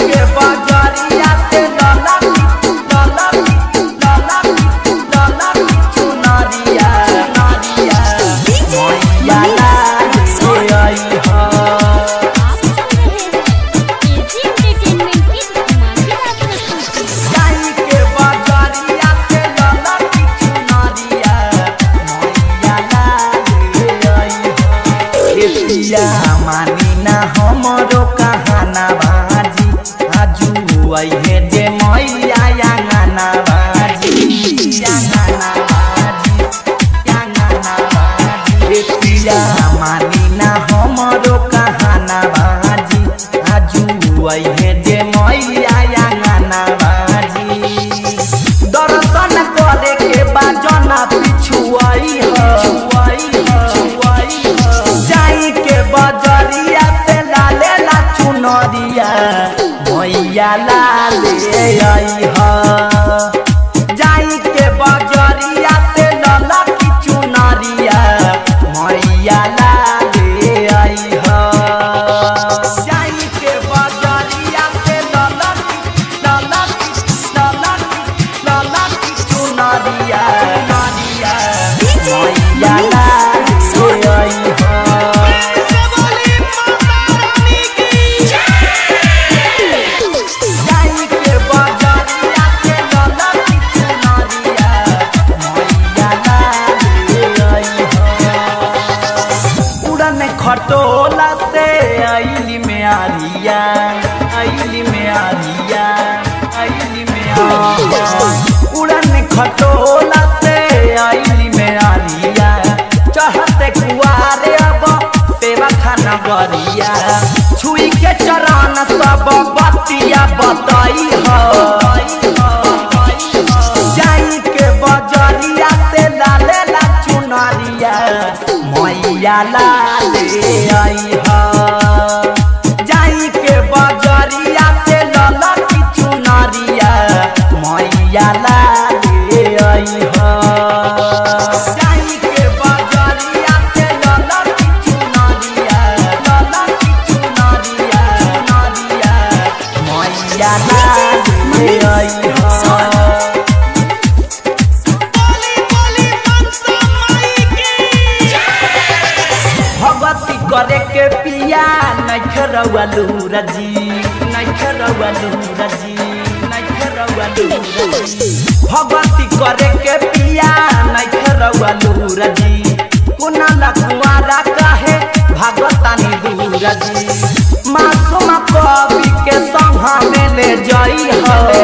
के बजरिया से ललकी ललकी ललकी ललकी चुनरिया नरिया मैया लागे आई हा आप सुन रहे हैं एजी एंटरटेनमेंट की धमाकेदार प्रस्तुति जाई के बजरिया से ललकी चुनरिया मैया लागे आई हा खेतिया मानी ना हमरो कहाना बाजी आजू आइहे जे मैया आंगना बाजी आंगना बाजी आंगना बाजी खेतिया मानी ना हमरो कहाना बाजी आजू आइहे जे मैया आंगना बाजी दर्शन करे के बाजना पिछुआई हो जाई के बजरिया से लाले ला चुनरिया मैया लाले आई हो जाई के बजरिया से ललकी चुनरिया मैया लाले आई हो जाई के बजरिया से ललकी ललकी ललकी ललकी चुनरिया नरिया मैया लाले आई हो जाई के बजरिया से ललकी चुनरिया मैया लाले आई हो उड़न खटोला से आइली में आरिया आइली में आरिया आइली में आरिया उड़न खटोला से आइली में आरिया चढ़ते कुआरे अब सेवा खाना गरिया छुई के चरण सब बतिया बताई हो जाई के बजरिया से लाले ला चुनरिया मैया लाले आई हो जाई के बजरिया से ललकी चुनरिया मैया लाले आई हो जाई के बजरिया से ललकी चुनरिया ललकी चुनरिया चुनरिया मैया लाले आई हो भगवती करे के पिया नैखरवा लूरजी नैखरवा लूरजी नैखरवा लूरजी भगवती करे के पिया नैखरवा लूरजी कुना लकुआरा कहे भागवतानी दूरजी मासूम कवि के संघ में ले जाई हो